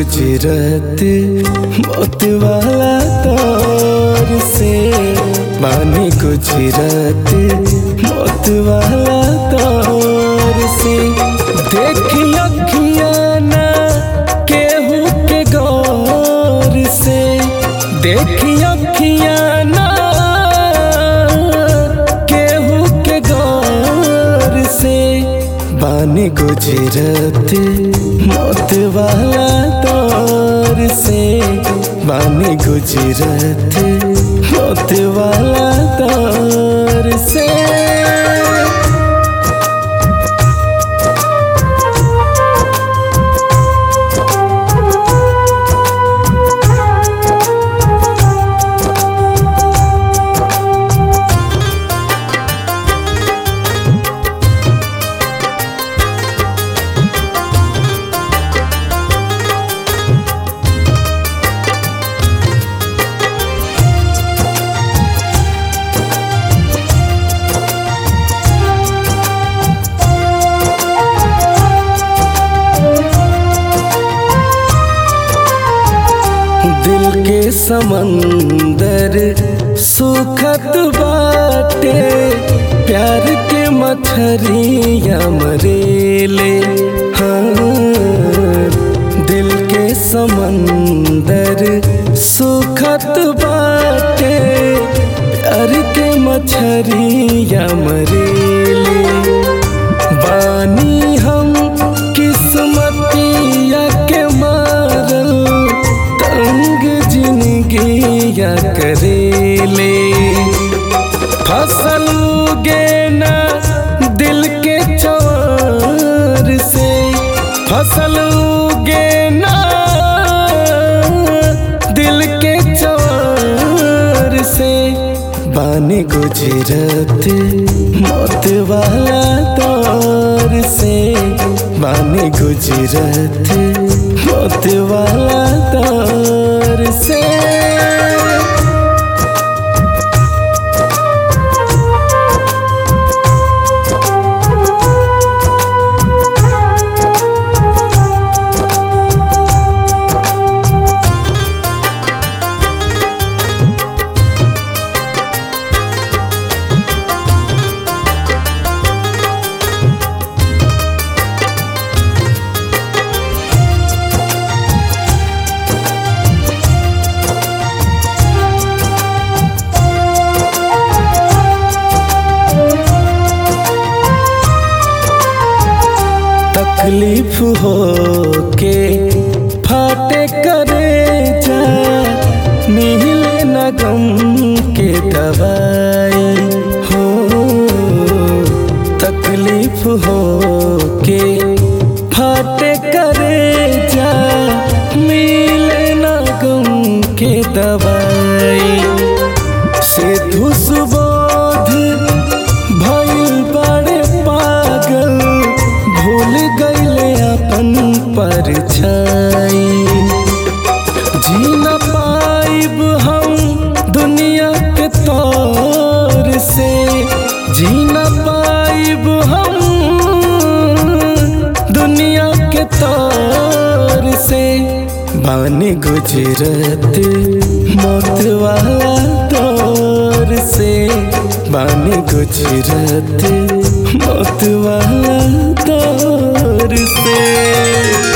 गुजरत मौत वाला दौर से बानी गुजरत मौत वाला दौर से देखी अखियाँ ना केहू के गौर से देखी अखियाँ ना केहू के गौर से बानी गुजरत मौत वाला दौर से बानी गुजरत मौत वाला दौर से दिल के समंदर सुखत बाटे प्यार के मछरिया मरेले हाँ दिल के समंदर सुखत बाटे प्यार के मछरिया मरेले बानी हम किस्मतिया के मारल तंग जिंदगिया करेले फसल गेना दिल के चवर से फसल गेना दिल के चवर से बानी गुजरत मौत वाला दौर से बानी गुजरत मौत वाला दौर से तकलीफ हो के फाटे करे जा मिले न गम के दवाई हो तकलीफ हो के फाटे करे जा मिले न गम के दवाई से सुबोध भइल बड़े पागल भूल गईले अपन परछाई जी न पाइब हम दुनिया के तौर से जी न पाइब हम दुनिया के तौर से बानी गुजरत मौत वाला दौर से बानी गुजरत मौत वाला दौर से